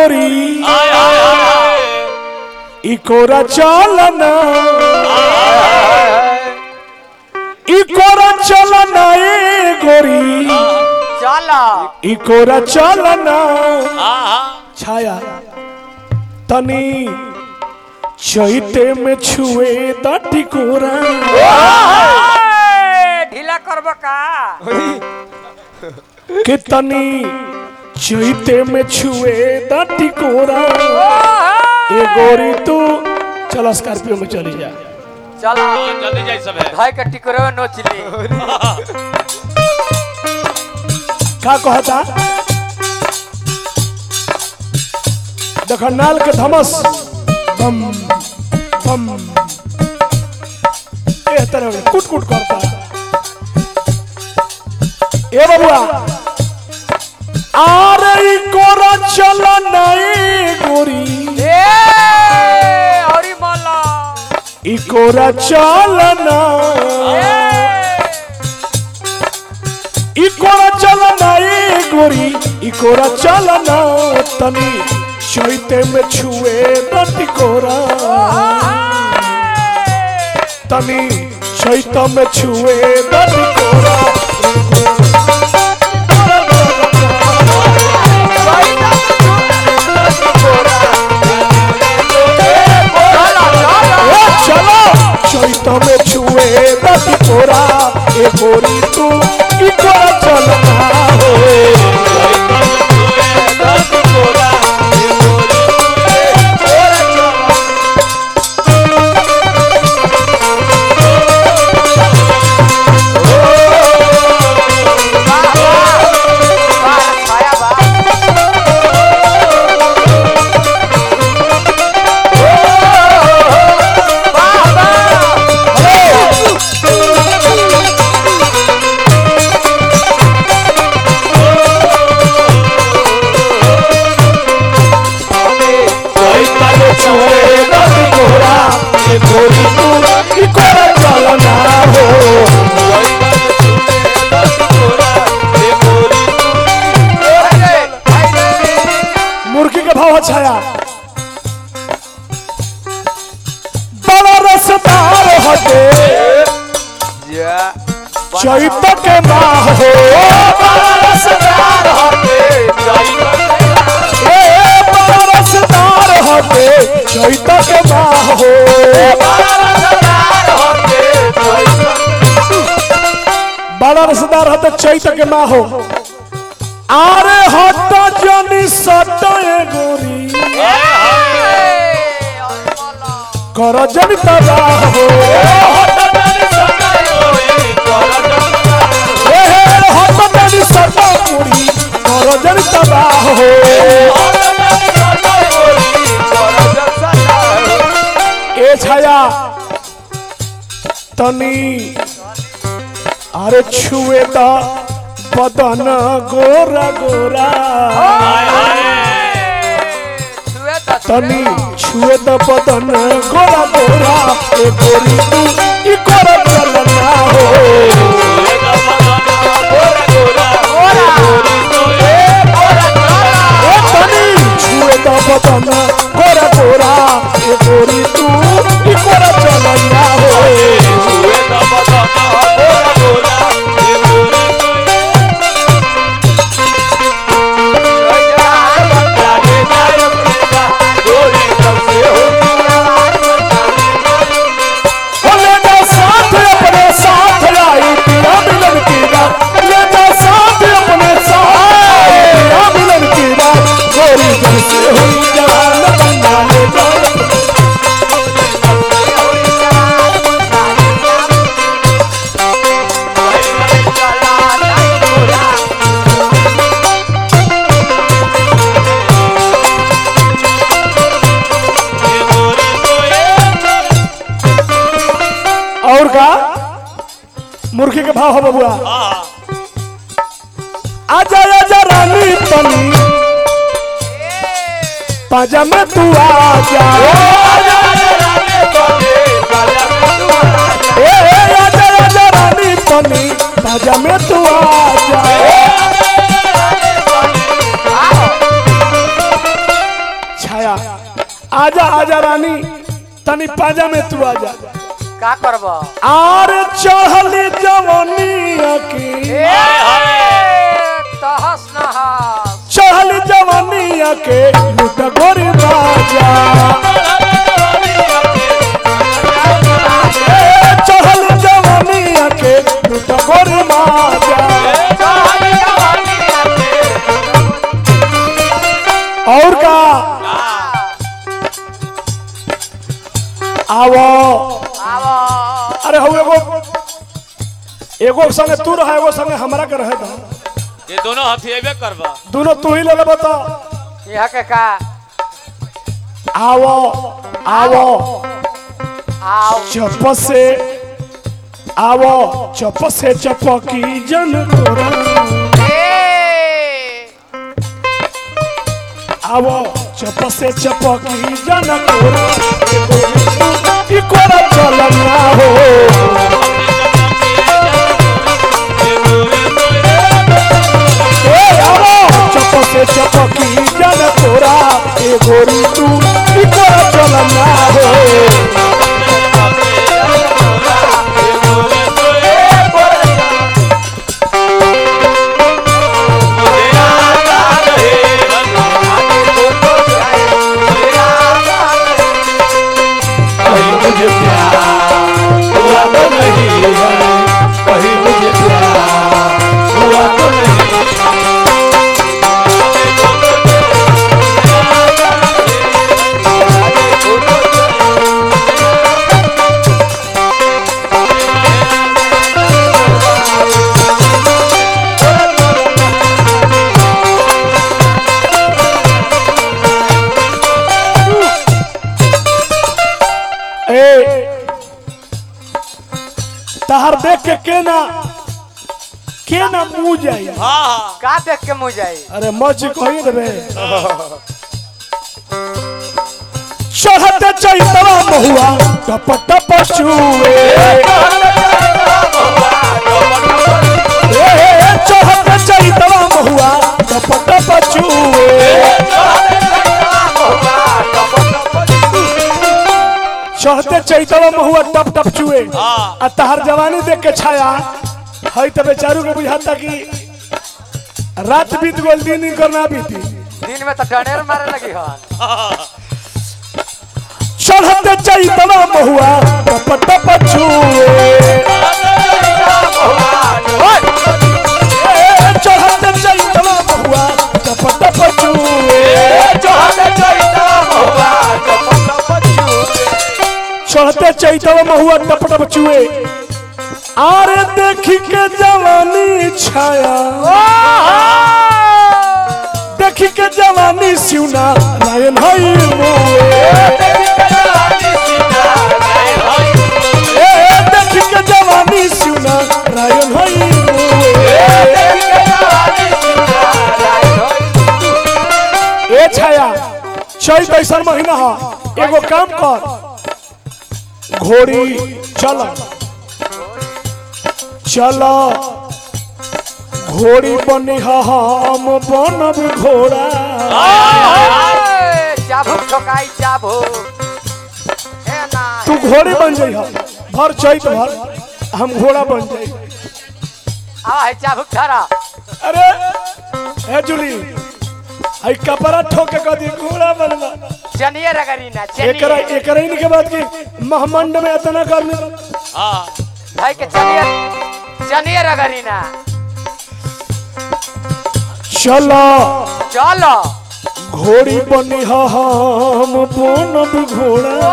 गोरी इकोरा चलना इकोरा चलना ए गोरी चला इकोरा चलना छाया तनी चैते में छुए द टिकोरा ढीला करब का के तनी चैते में छुए द टिकोरा ए गोरी तू चल स्कॉर्पियो में चली जा चला जल्दी जाई सब है भाई का टिकरो नोचली का कहता देख नाल के धमस बम बम ए तरह कुट कुट करता ए बबुआ आरे ई कोरा चल नहीं गोरी ए हरी माला ई कोरा चल ना ई कोरा चल नहीं गोरी ई कोरा चल ना तनी चैते में छुए नटी कोरा तनी चैत में छुए नटी कोरा ए चलो चैत में छुए नटी कोरा ए गोरी तू ई कोरा चल ना हो छाया बा चैत में छुए नटी कोरा ए गोरी तू ई कोरा चल ना हो मुर्गी के भाव छाया बड़ा रसदार हटे चैत के माह हो बड़ा रसदार हटे ए बड़ा रसदार हटे चैत के माह हो बड़ा रसदार हटे चैत के माह हो आरे हट जनी सट ए गोरी कर जनी तबाह हो ए हे हट जनी सट पूरी कर जनी तबाह हो ए छाया तनी अरे छुए द बदन गोरा गोरा तनी छुए द बदन गोरा गोरा ए गोरी तू ई कर चलना हो ए तनी छुए द बदन गोरा गोरा ए गोरी तू ई कर चलना हो ले जा साथ अपने साथ आई पिया मिलन की रात ले जा साथ अपने साथ आई पिया मिलन की रात गोरी दिल से हुई जवान बंदा ले जा और का मुर्गी के भाव हो बबुआ आजा आजा रानी तनी पाजा में तू आजा ए ए, आजा आजा रानी तनी पाजा में तू आजा आजा आजा रानी तनी पाजा में तू आजा का करब आर चढ़ली जवनिया की तहस नहस चढ़ल जवनिया के लुट गोरी बाजा ए, चढ़ल जवनिया के लुट गोरी बाजा और का आवो आवा अरे हो एगो एगो संगे तू रहा एगो संगे हमरा के रहे दा ये दोनों हथियाबे करबा दोनों तू ही ले ले बता यहाँ के का आवो आवो आओ चप से आवो चप से चपकी जन तोरा ए आवो चप से चपकी जन तोरा ई कोरा चलना हो ए आवो चप से चपकी जन तोरा ए गोरी तू ई कोरा चलना हो कहीं मुझे प्यार हुआ तो नहीं है कहीं मुझे प्यार हुआ तो नहीं ए तहर देख के के ना के ना मुंह जाई हाँ हाँ का देख के मुँह जाई अरे मच कही देबे चढ़ते चैतवा महुआ टप टप चुए ए चढ़ते चैतवा महुआ टप टप चुए चढ़ते चैतवा महुआ टप टप चुए हाँ। आ तहर जवानी देख के छाया हई त बेचारू के बुझाता कि रात बीत गोल दिन ही करना बीती दिन में तो डनेर मारे लगी हन चढ़ते चैतवा महुआ टप टप छुए ए, चढ़ते चैतवा महुआ टप टप छुए चढ़ते चैतवा महुआ टप टप छुए आरे देखी के जवानी छाया देखी के जवानी सिउना रायन हई मुए ए देखी के जवानी सिउना रायन हई मुए ए छाया चैत ऐसा महीना ह एगो काम कर घोड़ी चल चल घोड़ी बनी ह हम बनब घोड़ा चाबुक ठोकाई चाबुक हे ना तू घोड़ी बन जाइ ह भर चैत भर हम घोड़ा बन जाइ आ है चाबुक धरा अरे ए जूली आई कपड़ा ठोक के कदी घोड़ा बनवा चनिए रगरी ना एकरा चनिए एकरा ही के बात की महमंड में इतना करने हाँ भाई के चनिए चनिए रगरी ना चलो चलो घोड़ी बनी ह हम बनब घोड़ा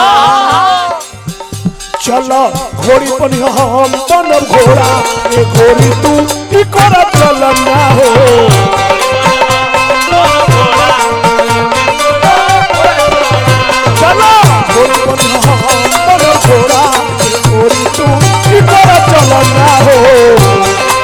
चलो घोड़ी बनी ह हम बनब घोड़ा ए घोड़ी तू ई कोरा चल ना हो चलो घोड़ी बनी ह हम बनब घोड़ा ए घोड़ी तू ई कोरा चल ना हो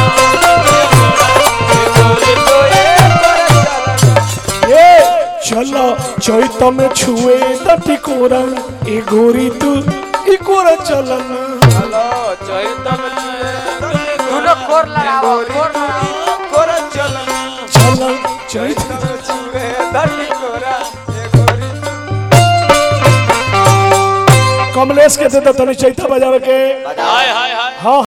ए चलो चैत में छुए त टिकोरा ए घोड़ी तू ई कोरा चल ना दोनों कोर लगाओ कोर लगाओ चल चैत कमलेश के दे दो तनी चैता बजावे के हाय हाय हाय हाँ